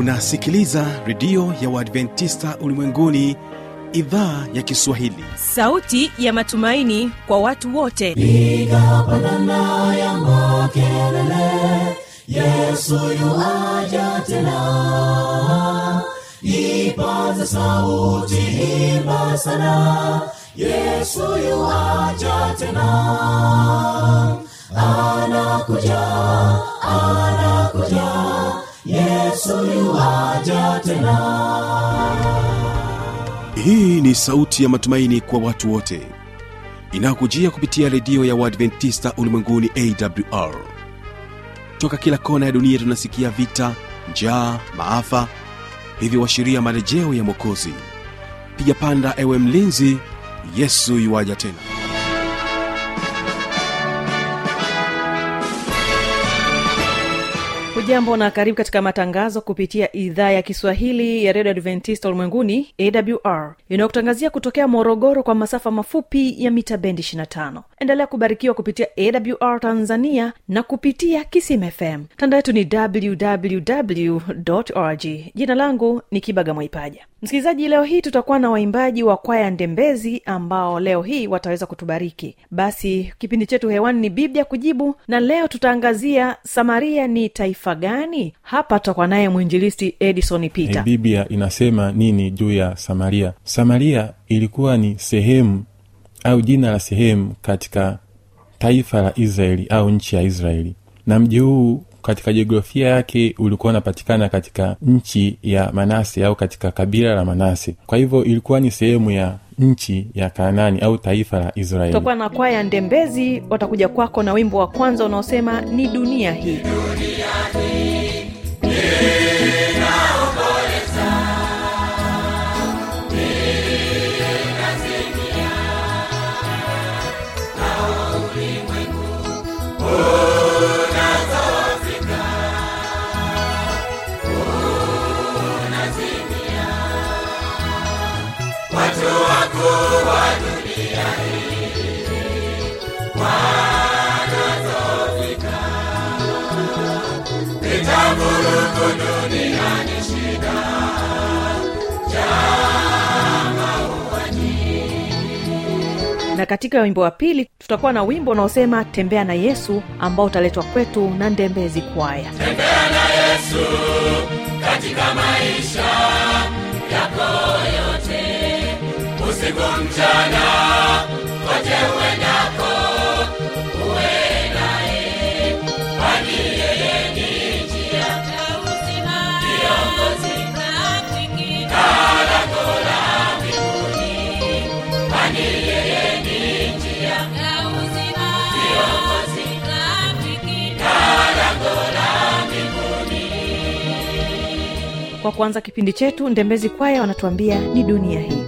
unasikiliza redio ya uadventista ulimwenguni idhaa ya kiswahili sauti ya matumaini kwa watu wote piga pandana ya makelele yesu yuaja tena ipaze sauti imba sana yesu yuaja tena anakuja anakuja yesu yuaja tena hii ni sauti ya matumaini kwa watu wote inayokujia kupitia redio ya uadventista ulimwenguni awr toka kila kona ya dunia tunasikia vita njaa maafa hivyo washiria marejeo ya mwokozi piga panda ewe mlinzi yesu yuwaja tena hujambo na karibu katika matangazo kupitia idhaa ya kiswahili ya redio adventista ulimwenguni awr inayokutangazia kutokea morogoro kwa masafa mafupi ya mita bendi 25 endelea kubarikiwa kupitia awr tanzania na kupitia kisim fm tanda yetu ni www org jina langu ni kibaga mwaipaja msikilizaji leo hii tutakuwa na waimbaji wa kwaya ndembezi ambao leo hii wataweza kutubariki basi kipindi chetu hewani ni biblia kujibu na leo tutaangazia samaria ni taifa gani hapa tutakuwa naye mwinjilisti edison peter e, biblia inasema nini juu ya samaria samaria ilikuwa ni sehemu au jina la sehemu katika taifa la israeli au nchi ya israeli na mji huu katika jiografia yake ulikuwa unapatikana katika nchi ya manase au katika kabila la manase kwa hivyo ilikuwa ni sehemu ya nchi ya kanani au taifa la israeli tutakuwa na kwaya ndembezi watakuja kwako na wimbo wa kwanza unaosema ni dunia hii na katika wimbo wa pili tutakuwa na wimbo unaosema tembea na yesu ambao utaletwa kwetu na ndembezi kwaya tembea na yesu katika maisha yako yote usiku mchana kote uendako uwe naye kwani yeye ni njia ya uzima kiongozi rafiki na lango la mbinguni kwani yeye ni njia ya uzima kiongozi rafiki na lango la mbinguni kwa kuanza kipindi chetu ndembezi kwaya wanatuambia ni dunia hii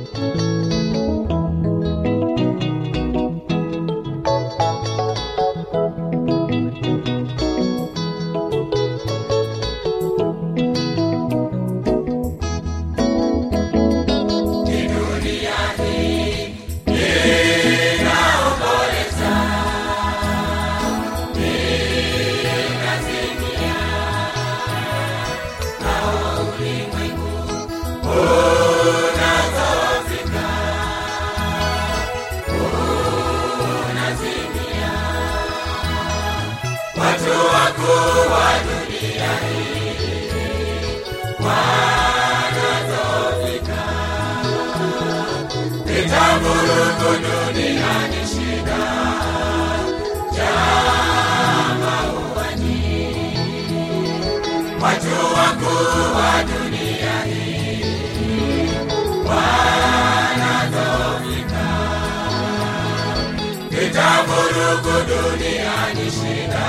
watu wakuu wa dunia hii wanazofika vitavurugu duniani shida jamauani watu wakuu wa dunia hii wanazofika vitavurugu duniani shida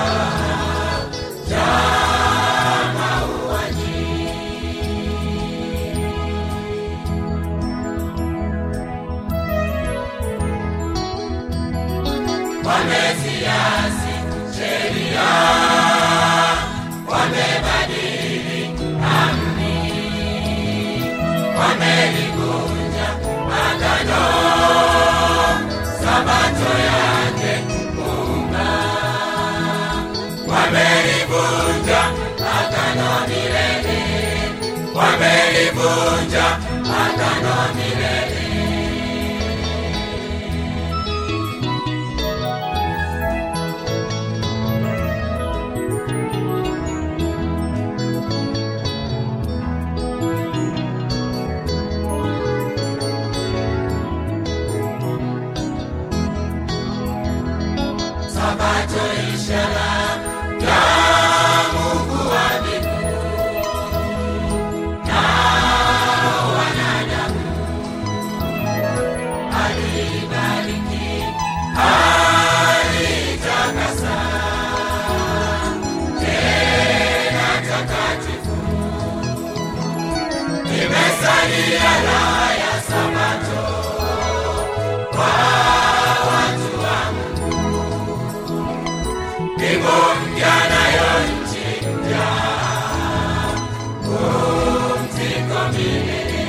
wameziasi sheria wamebadili amri wamelivunja agano sabato yake Muumba wamelivunja agano milele wamelivunja agano milele sabato ishara ya mungu wa mbingu na wanadamu alibariki alitakasa tena takatifu imesalia raha ya sabato kwa watu wangu mbingu mpya nayo nchi mpya pumziko milele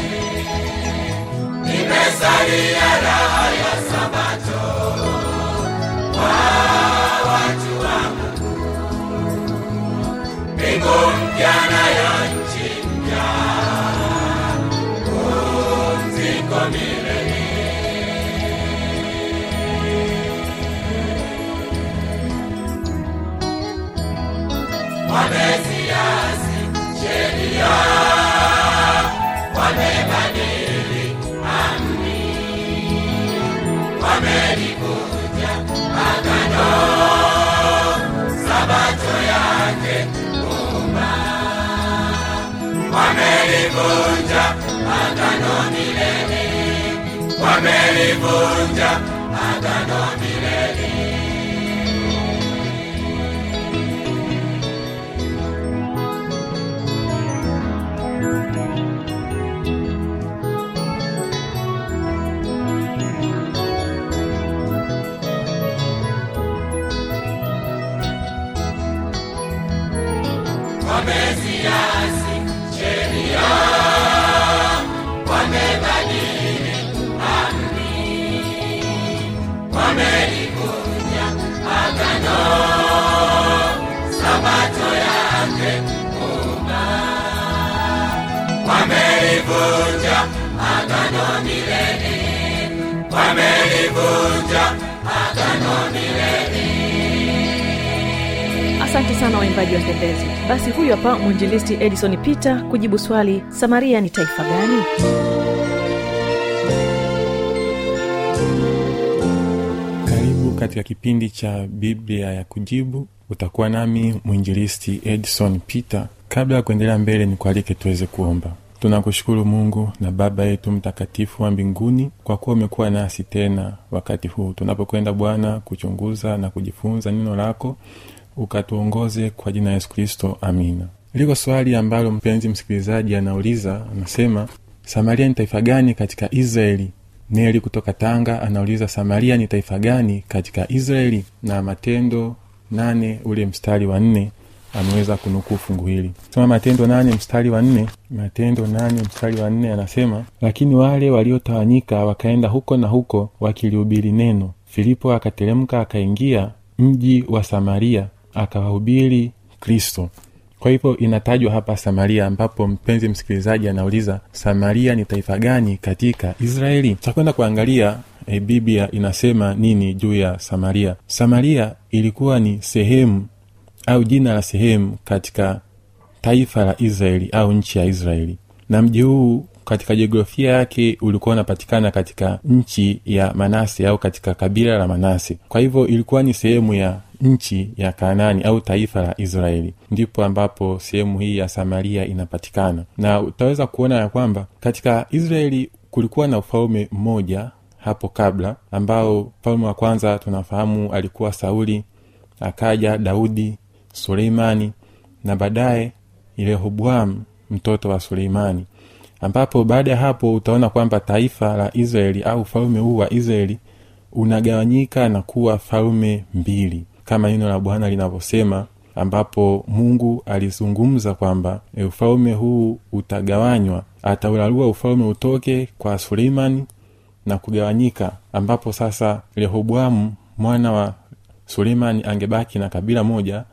imesalia raha ya sabato kwa watu wangu mbingu mpya nayo nchi mpya pumziko milele wameziasi sheria wamebadili amri wamelivunja agano sabato yake umba wamelivunja agano milele wamelivunja agano milele wameziasi sheria wamebadili amri wamelivunja agano sabato yake umba wamelivunja agano milele wamelivunja agano milele asante sana waimbaji wapendezi basi huyu hapa mwinjilisti edison peter kujibu swali samaria ni taifa gani karibu katika kipindi cha biblia ya kujibu utakuwa nami mwinjilisti edson peter kabla ya kuendelea mbele nikualike tuweze kuomba tunakushukuru mungu na baba yetu mtakatifu wa mbinguni kwa kuwa umekuwa nasi tena wakati huu tunapokwenda bwana kuchunguza na kujifunza neno lako ukatuongoze kwa jina la yesu kristo amina liko swali ambalo mpenzi msikilizaji anauliza anasema samaria ni taifa gani katika israeli neli kutoka tanga anauliza samaria ni taifa gani katika israeli na matendo nane ule mstari wa nne ameweza kunukuu fungu hili soma matendo nane mstari wa nne matendo nane mstari wa nne anasema lakini wale waliotawanyika wakaenda huko na huko wakilihubiri neno filipo akateremka akaingia mji wa samaria akawahubiri kristo kwa hivyo inatajwa hapa samaria ambapo mpenzi msikilizaji anauliza samaria ni taifa gani katika israeli takwenda kuangalia e, biblia inasema nini juu ya samaria samaria ilikuwa ni sehemu au jina la sehemu katika taifa la israeli au nchi ya israeli na mji huu katika jiografia yake ulikuwa unapatikana katika nchi ya manase au katika kabila la manase kwa hivyo ilikuwa ni sehemu ya nchi ya kanani au taifa la israeli ndipo ambapo sehemu hii ya samaria inapatikana na utaweza kuona ya kwamba katika israeli kulikuwa na ufalme mmoja hapo kabla ambao mfalme wa kwanza tunafahamu alikuwa sauli akaja daudi suleimani na baadaye rehoboam mtoto wa suleimani ambapo baada ya hapo utaona kwamba taifa la israeli au ufalme huu wa israeli unagawanyika na kuwa falme mbili kama neno la bwana linavyosema ambapo mungu alizungumza kwamba e, ufalme huu utagawanywa ataularua ufalme utoke kwa suleimani na kugawanyika ambapo sasa rehoboamu mwana wa suleimani angebaki na kabila moja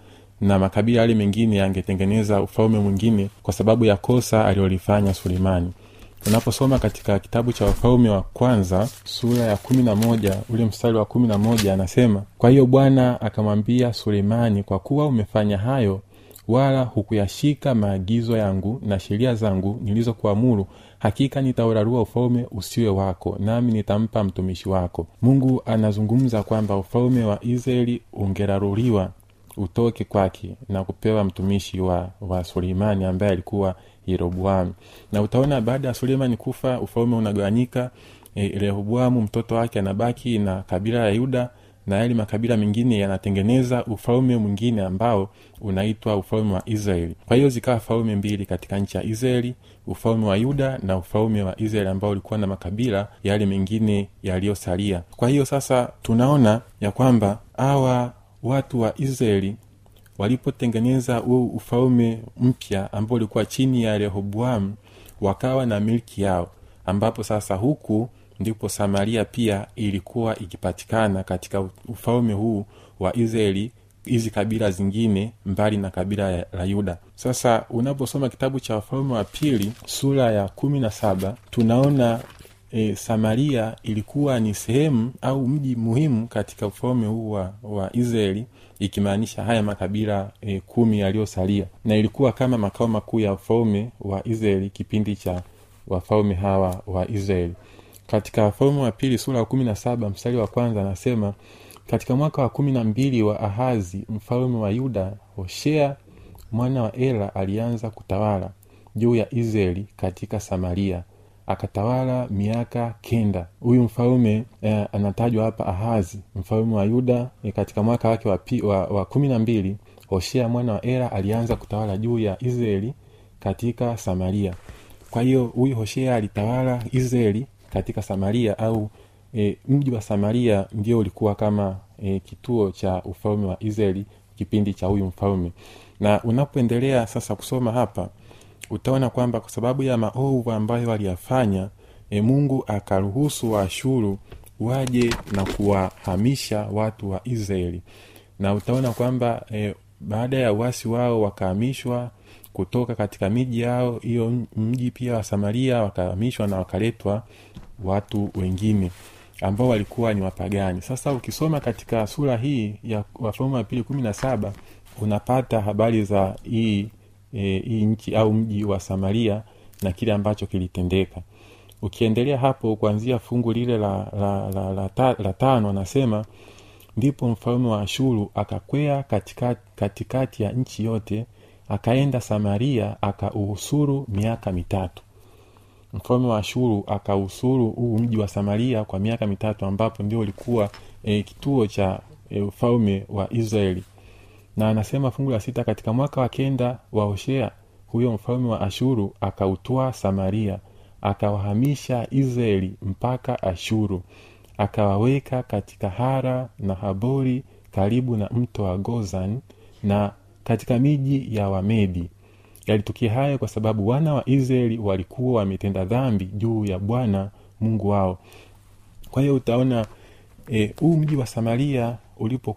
na makabila yale mengine yangetengeneza ufalme mwingine kwa sababu ya kosa alilolifanya sulemani unaposoma katika kitabu cha wafalme wa kwanza sura ya kumi na moja ule mstari wa kumi na moja anasema kwa hiyo bwana akamwambia sulemani kwa kuwa umefanya hayo wala hukuyashika maagizo yangu na sheria zangu nilizokuamuru hakika nitaurarua ufalme usiwe wako nami nitampa mtumishi wako mungu anazungumza kwamba ufalme wa israeli ungeraruliwa utoke kwake na kupewa mtumishi wa, wa suleimani ambaye alikuwa yeroboamu na utaona baada ya suleimani kufa ufalme unagawanyika e, rehoboamu mtoto wake anabaki na kabila ya yuda na yale makabila mengine yanatengeneza ufalme mwingine ambao unaitwa ufalme wa israeli kwa hiyo zikawa falme mbili katika nchi ya israeli ufalme wa yuda na ufalme wa israeli ambao ulikuwa na makabila yale mengine yaliyosalia kwa hiyo sasa tunaona ya kwamba hawa watu wa israeli walipotengeneza huu ufalme mpya ambao ulikuwa chini ya rehoboamu wakawa na milki yao ambapo sasa huku ndipo samaria pia ilikuwa ikipatikana katika ufalme huu wa israeli hizi kabila zingine mbali na kabila la yuda sasa unaposoma kitabu cha wafalme wa pili sura ya kumi na saba tunaona e, samaria ilikuwa ni sehemu au mji muhimu katika ufalme huu wa, wa israeli ikimaanisha haya makabila e, kumi yaliyosalia na ilikuwa kama makao makuu ya ufalme wa israeli kipindi cha wafalme hawa wa israeli katika wafalme wa pili sura ya kumi na saba mstari wa kwanza anasema katika mwaka wa kumi na mbili wa ahazi mfalme wa yuda hoshea mwana wa ela alianza kutawala juu ya israeli katika samaria akatawala miaka kenda huyu mfalme eh, anatajwa hapa ahazi mfalme wa yuda eh, katika mwaka wake wa, pi, wa, wa kumi na mbili hoshea mwana wa ela alianza kutawala juu ya israeli katika samaria kwa hiyo huyu hoshea alitawala israeli katika samaria au e, mji wa samaria ndio ulikuwa kama e, kituo cha ufalme wa israeli kipindi cha huyu mfalme na unapoendelea sasa kusoma hapa utaona kwamba kwa sababu ya maovu ambayo waliyafanya e, mungu akaruhusu waashuru waje na kuwahamisha watu wa israeli na utaona kwamba e, baada ya uasi wao wakahamishwa kutoka katika miji yao hiyo mji pia wa samaria wakahamishwa na wakaletwa watu wengine ambao walikuwa ni wapagani sasa ukisoma katika sura hii ya wafalme wa pili kumi na saba unapata habari za hii e, hii nchi au mji wa samaria na kile ambacho kilitendeka ukiendelea hapo kuanzia fungu lile la, la, la, la, la, la tano anasema ndipo mfalme wa ashuru akakwea katikati, katikati ya nchi yote akaenda samaria akauhusuru miaka mitatu mfalme wa ashuru akausuru huu mji wa samaria kwa miaka mitatu ambapo ndio ulikuwa e, kituo cha e, ufalme wa israeli na anasema fungu la sita katika mwaka wa kenda wa hoshea huyo mfalme wa ashuru akautwaa samaria akawahamisha israeli mpaka ashuru akawaweka katika hara na habori karibu na mto wa gozan na katika miji ya wamedi yalitukia hayo kwa sababu wana wa israeli walikuwa wametenda dhambi juu ya bwana mungu wao kwa hiyo utaona huu e, mji wa samaria ulipo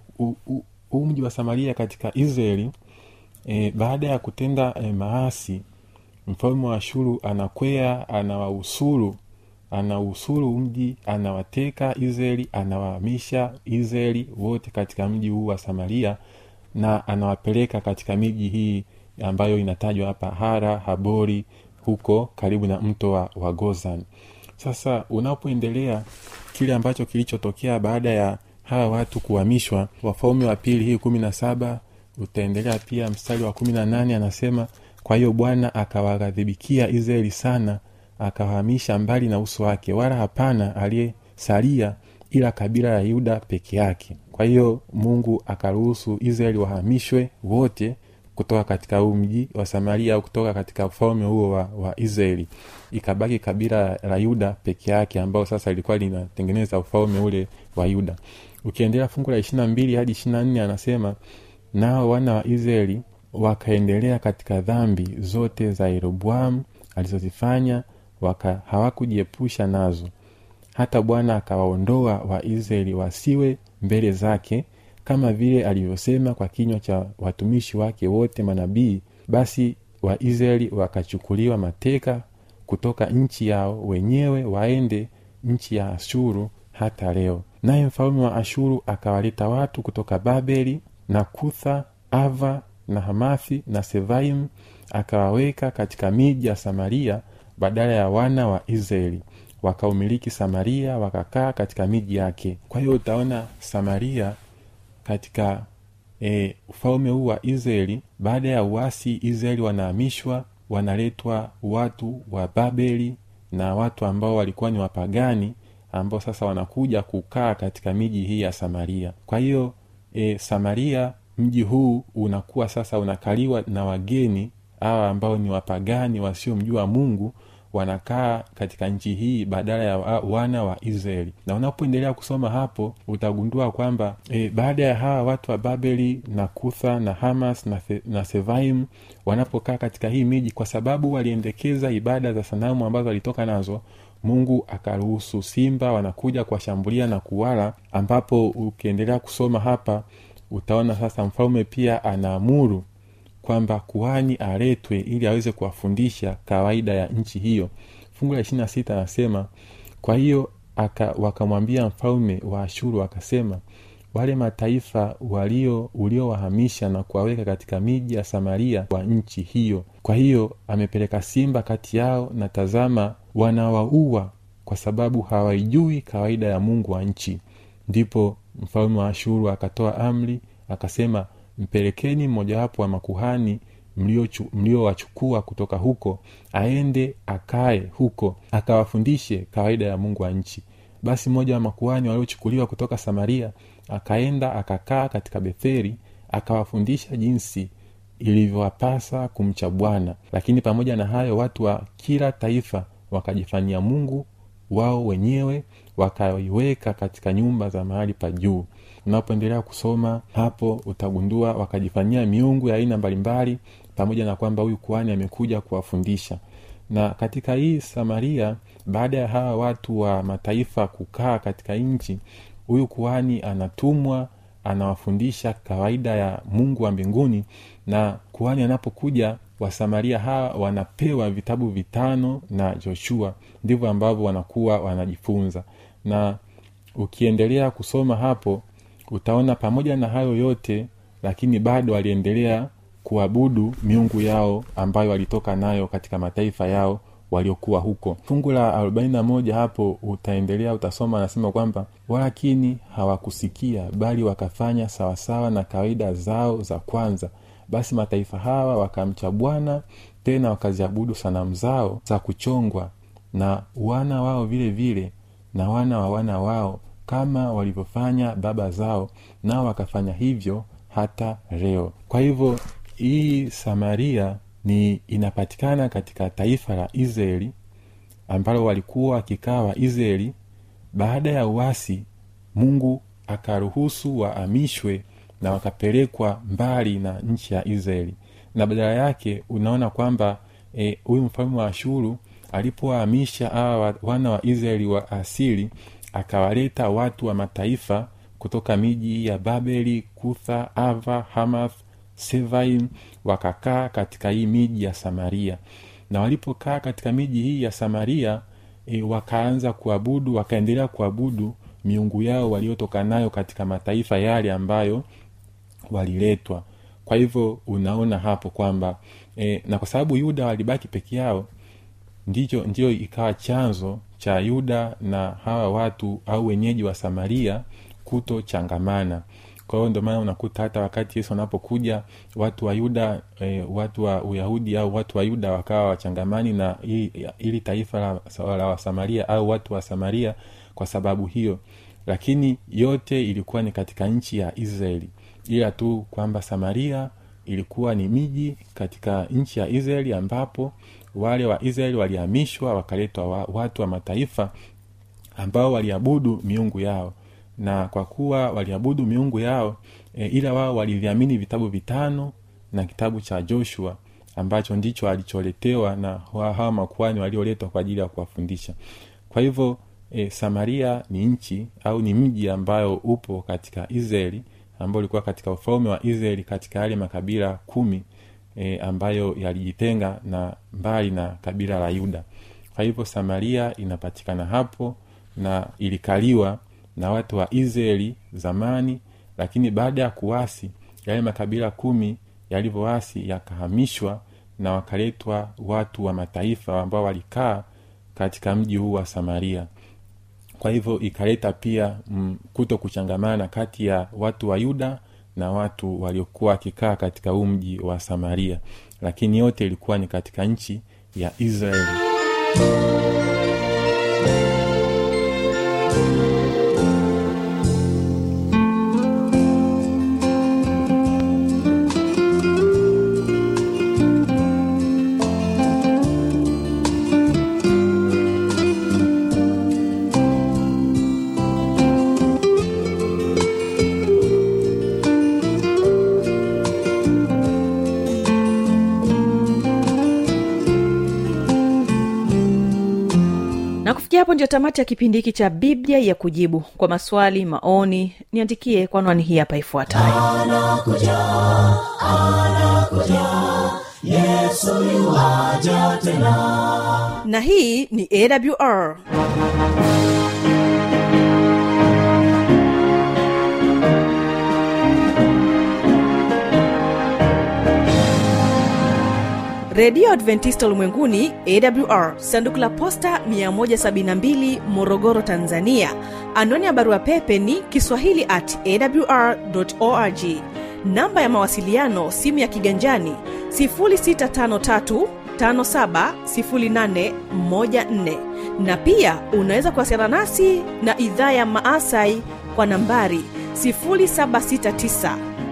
huu mji wa samaria katika israeli e, baada ya kutenda e, maasi mfalme wa ashuru anakwea anawausuru anausuru mji anawateka israeli anawahamisha israeli wote katika mji huu wa samaria na anawapeleka katika miji hii ambayo inatajwa hapa hara habori huko karibu na mto wa, wa gozan sasa unapoendelea kile ambacho kilichotokea baada ya hawa watu kuhamishwa wafalme wa pili hii kumi na saba utaendelea pia mstari wa kumi na nane anasema kwa hiyo bwana akawaghadhibikia israeli sana akawahamisha mbali na uso wake wala hapana aliyesalia ila kabila ya yuda peke yake kwa hiyo mungu akaruhusu israeli wahamishwe wote kutoka katika huu mji wa samaria au kutoka katika ufalme huo wa, wa israeli ikabaki kabila la yuda peke yake ambao sasa ilikuwa linatengeneza ufalme ule wa yuda ukiendelea fungu la ishirina mbili hadi ishirina nne anasema nao wana wa israeli wakaendelea katika dhambi zote za yeroboamu alizozifanya waka hawakujiepusha nazo hata bwana akawaondoa waisraeli wasiwe mbele zake kama vile alivyosema kwa kinywa cha watumishi wake wote manabii basi waisraeli wakachukuliwa mateka kutoka nchi yao wenyewe waende nchi ya ashuru hata leo naye mfalme wa ashuru akawaleta watu kutoka babeli na kutha ava na hamathi na sevaimu akawaweka katika miji ya samaria badala ya wana wa israeli wakaumiliki samaria wakakaa katika miji yake kwa hiyo utaona samaria katika e, ufalme huu wa israeli baada ya uasi israeli wanahamishwa wanaletwa watu wa babeli na watu ambao walikuwa ni wapagani ambao sasa wanakuja kukaa katika miji hii ya samaria kwa hiyo e, samaria mji huu unakuwa sasa unakaliwa na wageni hawa ambao ni wapagani wasiomjua mungu wanakaa katika nchi hii badala ya wa- wana wa israeli na unapoendelea kusoma hapo utagundua kwamba e, baada ya hawa watu wa babeli na kutha na hamas na, The, na sevaim wanapokaa katika hii miji kwa sababu waliendekeza ibada za sanamu ambazo walitoka nazo mungu akaruhusu simba wanakuja kuwashambulia na kuwala ambapo ukiendelea kusoma hapa utaona sasa mfalme pia anaamuru kwamba kuhani aletwe ili aweze kuwafundisha kawaida ya nchi hiyo fungu la ishirina sita anasema kwa hiyo aka, wakamwambia mfalme wa ashuru akasema wale mataifa walio uliowahamisha na kuwaweka katika miji ya samaria wa nchi hiyo kwa hiyo amepeleka simba kati yao na tazama wanawaua kwa sababu hawaijui kawaida ya mungu wa nchi ndipo mfalme wa ashuru akatoa amri akasema mpelekeni mmojawapo wa makuhani mliowachukua mlio wachukua kutoka huko aende akae huko akawafundishe kawaida ya mungu wa nchi basi mmoja wa makuhani waliochukuliwa kutoka samaria akaenda akakaa katika betheri akawafundisha jinsi ilivyowapasa kumcha bwana lakini pamoja na hayo watu wa kila taifa wakajifanyia mungu wao wenyewe wakaiweka katika nyumba za mahali pa juu unapoendelea kusoma hapo utagundua wakajifanyia miungu ya aina mbalimbali pamoja na kwamba huyu kuhani amekuja kuwafundisha na katika hii samaria baada ya hawa watu wa mataifa kukaa katika nchi huyu kuhani anatumwa anawafundisha kawaida ya mungu wa mbinguni na kuhani anapokuja wasamaria hawa wanapewa vitabu vitano na joshua ndivyo ambavyo wanakuwa wanajifunza na ukiendelea kusoma hapo utaona pamoja na hayo yote lakini bado waliendelea kuabudu miungu yao ambayo walitoka nayo katika mataifa yao waliokuwa huko fungu la 41 hapo utaendelea utasoma anasema kwamba walakini hawakusikia bali wakafanya sawasawa na kawaida zao za kwanza basi mataifa hawa wakamcha bwana tena wakaziabudu sanamu zao za kuchongwa na wana wao vile vile na wana wa wana wao kama walivyofanya baba zao nao wakafanya hivyo hata leo kwa hivyo hii samaria ni inapatikana katika taifa la israeli ambalo walikuwa wakikaa waisraeli baada ya uasi mungu akaruhusu waamishwe na wakapelekwa mbali na nchi ya israeli na badala yake unaona kwamba huyu e, mfalme wa ashuru alipowahamisha hawa wana wa israeli wa asili akawaleta watu wa mataifa kutoka miji ya babeli kutha ava hamath sevaim wakakaa katika hii miji ya samaria na walipokaa katika miji hii ya samaria e, wakaanza kuabudu wakaendelea kuabudu miungu yao waliotoka nayo katika mataifa yale ambayo waliletwa kwa hivyo unaona hapo kwamba e, na kwa sababu yuda walibaki peke yao ndicho ndiyo ikawa chanzo cha yuda na hawa watu au wenyeji wa samaria kutochangamana kwa hiyo ndio maana unakuta hata wakati yesu anapokuja watu wa yuda e, watu wa uyahudi au watu wa yuda wakawa wachangamani na ili, ili taifa la, la wasamaria au watu wa samaria kwa sababu hiyo lakini yote ilikuwa ni katika nchi ya israeli ila tu kwamba samaria ilikuwa ni miji katika nchi ya israeli ambapo wale wa israeli walihamishwa wakaletwa wa, watu wa mataifa ambao waliabudu miungu yao na kwa kuwa waliabudu miungu yao e, ila wao waliviamini vitabu vitano na kitabu cha joshua ambacho ndicho alicholetewa na hawa makuani walioletwa kwa ajili ya kuwafundisha kwa hivyo e, samaria ni nchi au ni mji ambayo upo katika israeli ambao ulikuwa katika ufalme wa israeli katika yale makabila kumi e, ambayo yalijitenga na mbali na kabila la yuda kwa hivyo samaria inapatikana hapo na ilikaliwa na watu wa israeli zamani lakini baada ya kuwasi yale makabila kumi yalivyoasi yakahamishwa na wakaletwa watu wa mataifa ambao walikaa katika mji huu wa samaria kwa hivyo ikaleta pia mm, kuto kuchangamana kati ya watu wa yuda na watu waliokuwa wakikaa katika huu mji wa samaria lakini yote ilikuwa ni katika nchi ya israeli na kufikia hapo ndio tamati ya kipindi hiki cha biblia ya kujibu kwa maswali maoni niandikie kwa anwani hii hapa ifuatayo na hii ni awr redio adventista ulimwenguni awr sanduku la posta 172 morogoro tanzania anwani ya barua pepe ni kiswahili at awr org namba ya mawasiliano simu ya kiganjani 653 570814 na pia unaweza kuwasiliana nasi na idhaa ya maasai kwa nambari 769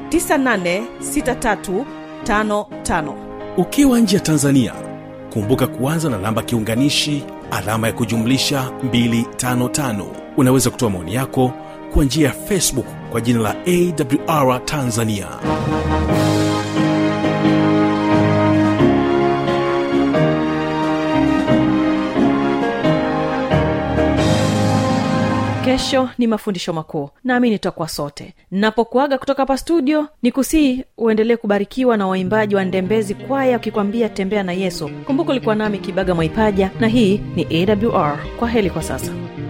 986355 ukiwa nje ya tanzania kumbuka kuanza na namba kiunganishi alama ya kujumlisha 255 unaweza kutoa maoni yako kwa njia ya facebook kwa jina la awr tanzania kesho ni mafundisho makuu nami nitakuwa sote napokuaga kutoka hapa studio ni kusii uendelee kubarikiwa na waimbaji wa ndembezi kwaya wakikwambia tembea na yesu kumbuka ulikuwa nami kibaga mwaipaja na hii ni awr kwa heli kwa sasa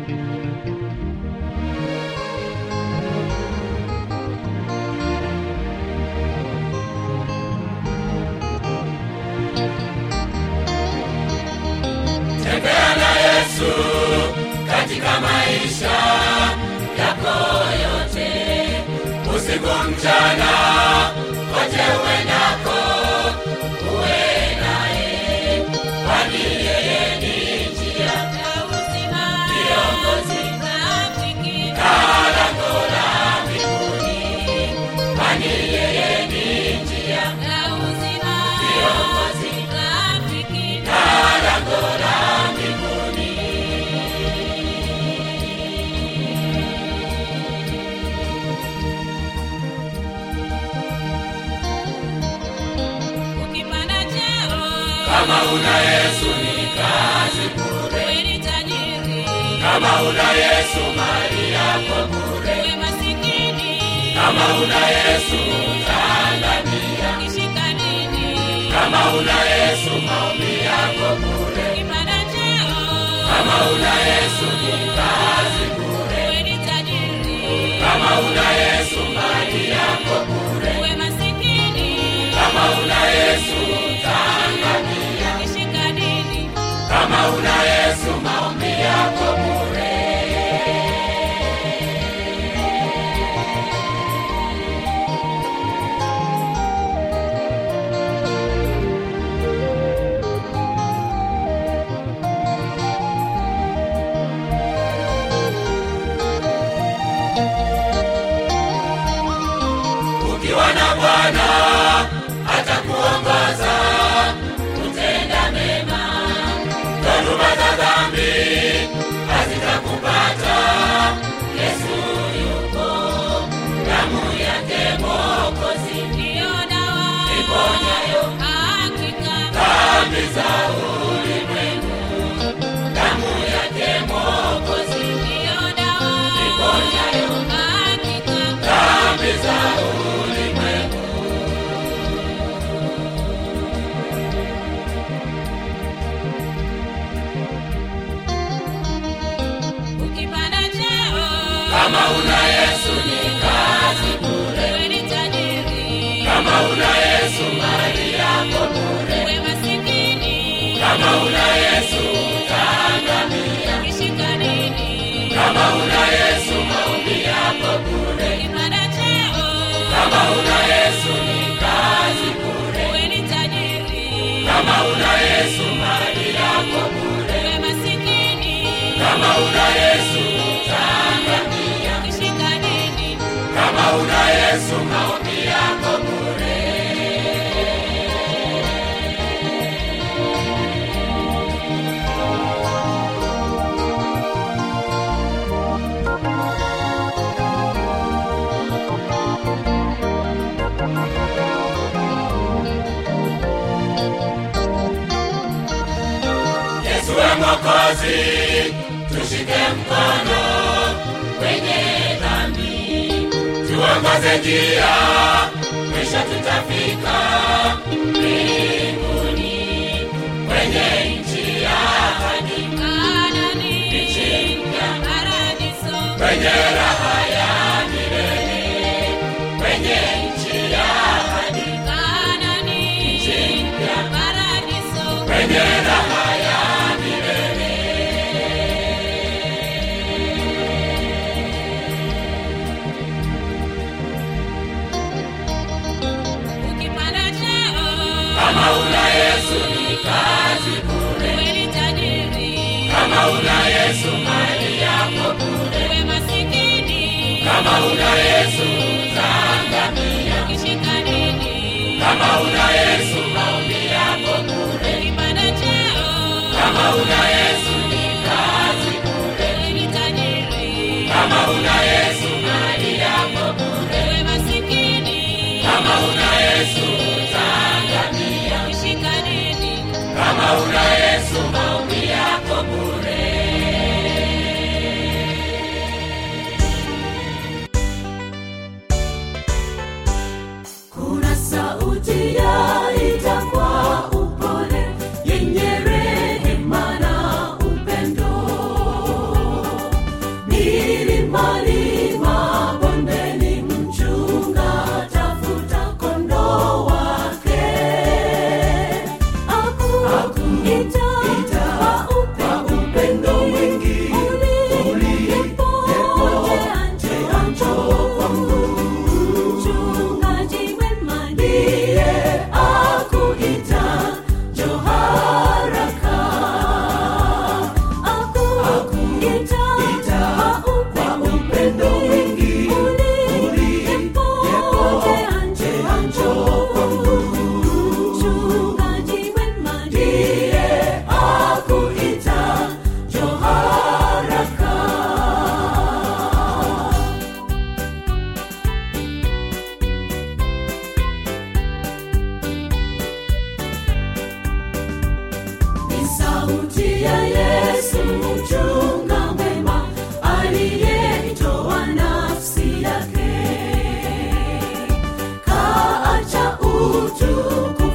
tembea na yesu katika maisha yako yote usiku mchana kote uendako uwe naye kwani yeye ni njia ya uzima kiongozi na lango la mbinguni kwani yeye ni njia ya uzima kiongozi na lango la mbinguni ukipanda cheo kama una yesu ni kazi bure uwe ni tajiri kama una yesu mali yako bure uwe masikini kama una yesu utaangamia ukishika dini kama una yesu maombi yako bure ukipanda cheo kama una yesu ni kazi bure uwe ni tajiri kama una yesu mali yako bure uwe masikini kama una yesu utaangamia ukishika dini kama una yesu maombi yako bure ukiwa na bwana atakuongoza kutenda mema dhoruba za dhambi hazitakupata yesu yuko damu yake mokozi ndiyo dawa iponyayo hakika dhambi za ulimwengu damu yake mokozi ndiyo dawa iponyayo hakika dhambi za Yesu maombi yako bure. Yesu we Mwokozi, tushike mkono kwenye dhambi, tuongoze njia, mwisho tutafika mbinguni kwenye nchi ya ahadi, nchi mpya kwenye raha ya milele, kwenye nchi ya ahadi, nchi mpya kwenye raha ya milele. Ukipanda cheo, Kama una Yesu ni kazi bure, uwe ni tajiri, kama una Yesu mali yako bure, uwe masikini, kama una Yesu utaangamia, ukishika dini, kama una Yesu maombi yako bure, ukipanda cheo, kama una Yesu ni kazi bure, uwe ni tajiri, kama una Yesu mali yako bure, uwe masikini, kama una Yesu utaangamia, ukishika dini, kama una Yesu maombi yako bure. Kuna sauti yaita kwa upole, yenye rehema na upendo. Milimani, mabondeni, mchunga tafuta kondoo wake. Akuita kwa upendo mwingi, ulipopokea njoo kwangu. Mchungaji mwema ndiye akuita, njoo haraka. Akuita kwa upendo mwingi, ulipopokea njoo kwangu. Mchungaji mwema ndiye akuita, njoo haraka. Ni sauti ya Yesu mchunga mwema aliyeitoa nafsi yake, kaacha utukufu